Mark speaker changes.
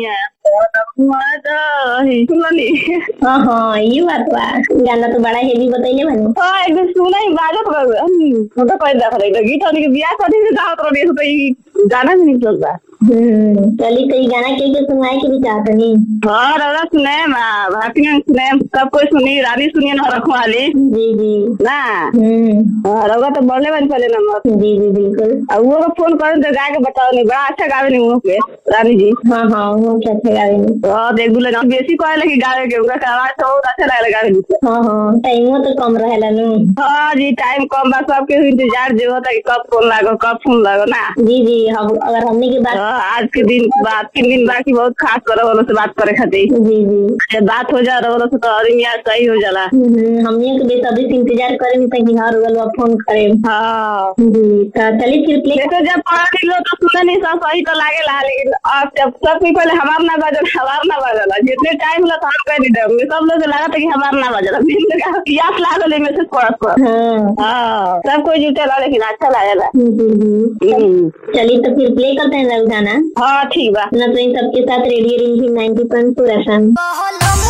Speaker 1: सुनली
Speaker 2: हाँ हाँ ये बात बा गाना तो बड़ा हेवी बतैले बानी
Speaker 1: हाँ एकदम सुना ही बाजत रहे हम तो कहीं देख रहे गीत वाली के बियाह शादी से गावत रहे तो ई गाना भी निकल बा
Speaker 2: हम्म चली तो ये गाना के के सुनवाए के भी चाहतनी
Speaker 1: हाँ रौदा सुने भाटिया सुने सब कोई सुनी रानी सुनिए ना रखवाली
Speaker 2: जी जी
Speaker 1: ना
Speaker 2: हम्म
Speaker 1: हाँ, रौदा तो बोलने वाली पहले नंबर
Speaker 2: जी जी बिल्कुल
Speaker 1: अब वो फोन करें तो गा के बताओ नहीं बड़ा अच्छा गावे नहीं वो के रानी जी
Speaker 2: हाँ हाँ वो क्या अच्छा गावे नी
Speaker 1: और देख बोले ना बेसी कहे लगी गावे के उनका आवाज तो बहुत अच्छा लगे गावे में
Speaker 2: हाँ हाँ टाइमो तो कम रहेला नु
Speaker 1: हाँ जी टाइम कम बा सबके इंतजार जो होता है कि कब फोन लागो कब फोन लागो ना
Speaker 2: जी जी हम अगर हमने की बात
Speaker 1: हाँ, आज के दिन बाद तीन दिन बाकी बहुत खास करे वालों से बात करे खातिर
Speaker 2: जी जी
Speaker 1: जब बात हो जा रहा वालों से तो आदमी आज सही हो जाला
Speaker 2: हम्म, हमने के बेसब्री से इंतजार करे नी तक हर गलवा फोन करे
Speaker 1: हाँ
Speaker 2: जी तो चलिए फिर प्ले
Speaker 1: जैसे जब पढ़ा निकलो तो सुने नहीं सब सही तो लागे ला लेकिन अब जब सब कोई पहले हमार ना बजल हमार ना बजल जितने टाइम लगा हम कह दी देंगे सब लोग लगा था कि हमार ना बजल याद ला लो मैसेज पढ़त पर
Speaker 2: हाँ
Speaker 1: हाँ सब कोई जुटे ला लेकिन अच्छा लागेला
Speaker 2: जी जी
Speaker 1: हम्म।
Speaker 2: चलिए तो फिर प्ले करते हैं रघु गाना
Speaker 1: हाँ ठीक बा
Speaker 2: ना तो इन सबके साथ radio ring ninety point two F M
Speaker 3: बहलम